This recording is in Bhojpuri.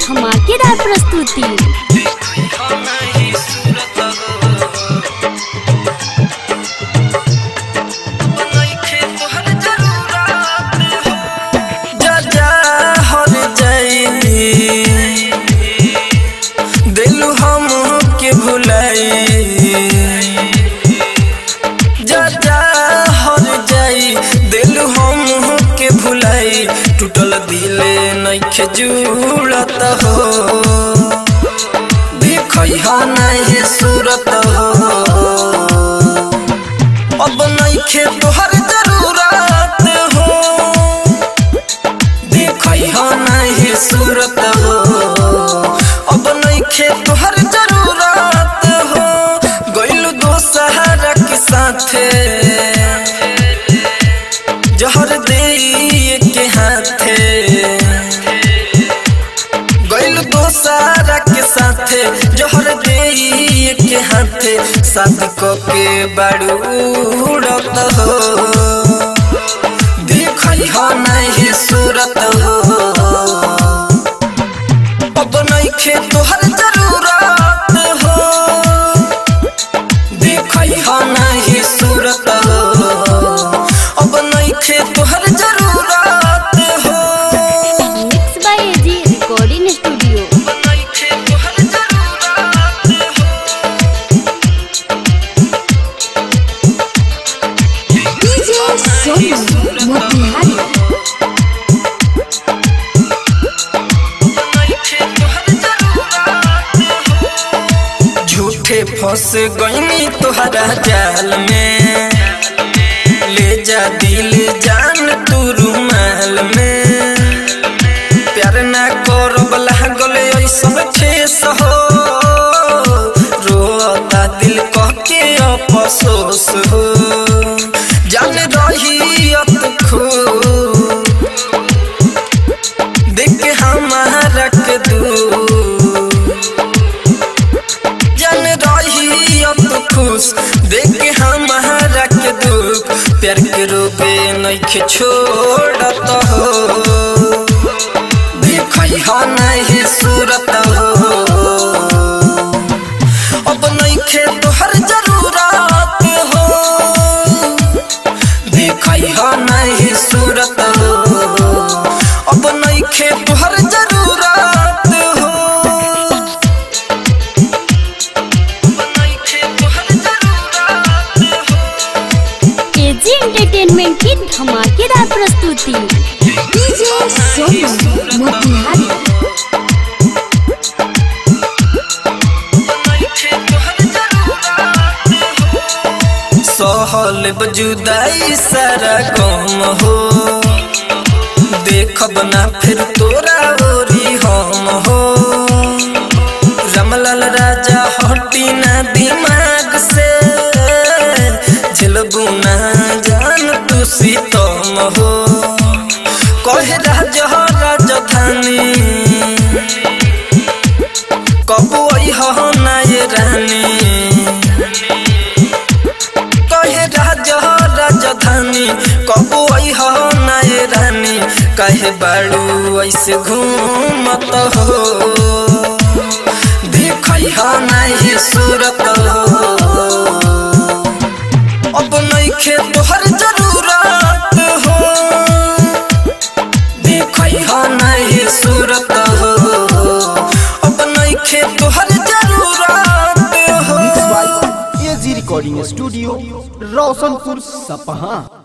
धमाकेदार प्रस्तुति दिलू हम के भुलाई जा जा हर जाई दिलू हम के भुलाई टूटल दिले नइखे जुड़त हो देखै हा नहीं सूरत हो अब नइखे तोहर जरूरत हो देखै हा नहीं सूरत हो अब नइखे तोहर जरूरत हो गइलू दोसहरा के साथे जहर दे के हाथे गइल दोसारा के साथे जहर दे के हाथे साथ को के बाड़ू उड़त हो देखै हा नहीं सूरत हो अब नइखे तोहर जरूरत हो देखै हा नहीं सूरत हो अब नइखे तोहर जरूरत हो mix by AG recording studio अब नइखे तोहर जरूरत हो डीजे सोनू मोतिहारी झूठे फंस गईनी तोहरा जाल में ले जा दिल जान तू रुमाल में प्यार ना करब लागल ऐसन ठेस हो रोता दिल कह के अफसोस हो जान रही अत खो देख के हमारा के दू जन रही अब खुश देख के हमारा के दुख प्यार के रोबे नइखे छोड़त हो देखै हा नहीं सूरत हो अब नइखे तोहर जरूरत हो देखै हा नहीं सूरत हो अब नइखे तोहर जरूरत हो एजी एंटरटेनमेंट की धमाकेदार प्रस्तुति डीजे सोनू मोतिहारी सहल बजुदाई सारा गम हो देखब ना फिर तोरा ओरी हम हो रमलाल राजा हटी ना दिमाग से झलबू ना जान तू सीतम हो कहे राजा राजधानी कबू हो ना ये रानी कहे राजा राजधानी कबू हो नए रानी कहे बाड़ू ऐसे घूमत हो देख नहीं सूरत हो अब नइखे तोहर जरूरत हो देख नहीं सूरत हो अब नइखे तोहर जरूरत हो एजी रिकॉर्डिंग स्टूडियो रोशनपुर सपहा